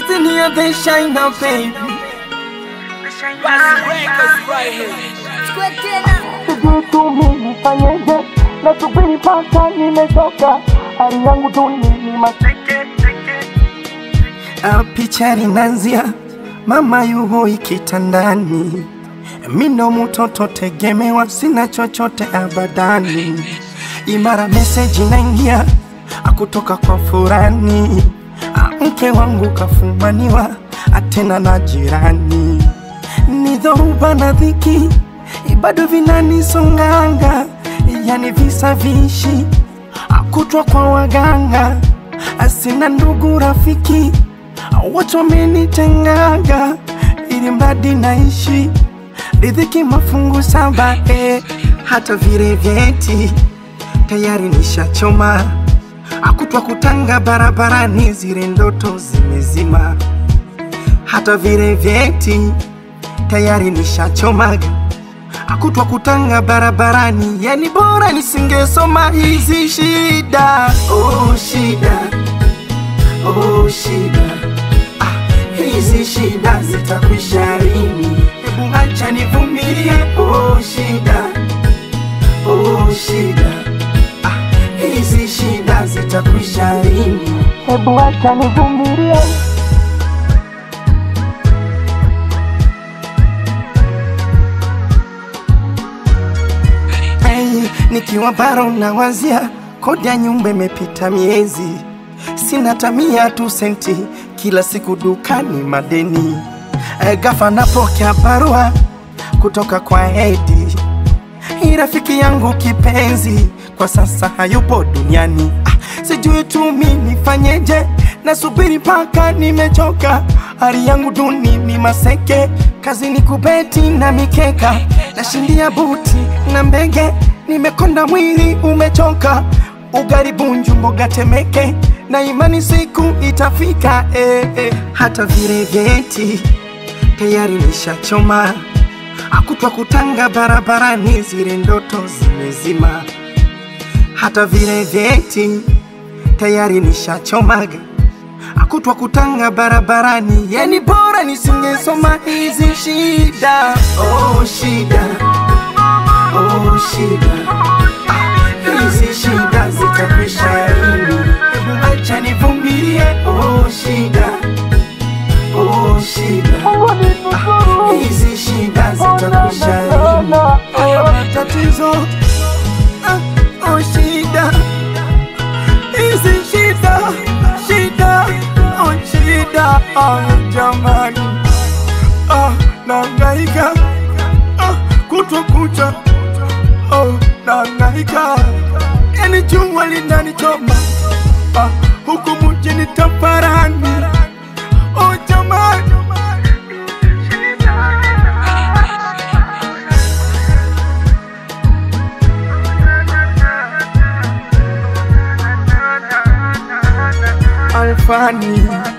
Tanzania they shine now baby sijui tu mimi nifanyeje, nasubiri mpaka nimechoka, hali yangu duni ni maseke Ah, picha linanzia mama yuhoi kitandani, mino mtoto tegemewa, sina chochote abadani, imara meseji naingia akutoka kwa furani, Ah, mke wangu kafumaniwa atena na jirani, ni dhoruba na dhiki bado vinanisonganga, yani visa vishi akutwa kwa waganga, asina ndugu rafiki watu wamenitengaga, ili mradi naishi riziki mafungu saba eh, hata vile vyeti tayari nishachoma, akutwa kutanga barabarani, zile ndoto zimezima, hata vile vyeti tayari nishachomaga akutwa kutanga barabarani, yani bora nisingesoma hizi shida. Oh, shida oh, shida ah, hizi shida zitakwisha lini? Hebu acha nivumilie. Oh, shida oh, shida ah, hizi shida zitakwisha lini? hebu acha nivumilie. Hey, nikiwa baro nawazia kodi ya nyumba imepita miezi, sina tamia tu senti, kila siku dukani madeni. Hey, gafa napokea barua kutoka kwa Edi, hii rafiki yangu kipenzi kwa sasa hayupo duniani. Ah, sijui tu mi nifanyeje, nasubiri mpaka nimechoka, hali yangu duni ni maseke, kazi ni kubeti na mikeka, nashindia buti na mbege, nimekonda mwili umechoka, ugali bunju mboga temeke, na imani siku itafika eh, eh. hata vile vyeti tayari nishachoma akutwa kutanga barabarani, zile ndoto zimezima, hata vile vyeti tayari nishachomaga, akutwa kutanga barabarani, yani bora nisingesoma hizi shida. Oh, shida oh, shida Ah, hizi shida zitakwisha lini? Hebu acha nivumilie. Oh, shida oh, shida Mungu ninusuru, hizi shida zitakwisha lini? Haya matatizo ah, oh shida hizi shida shida oh shida oh jamani ah, nangaika ah, kutwa kucha oh nangaika yani jua linanichoma ah, huku mjini tafarani oh jamani Alfani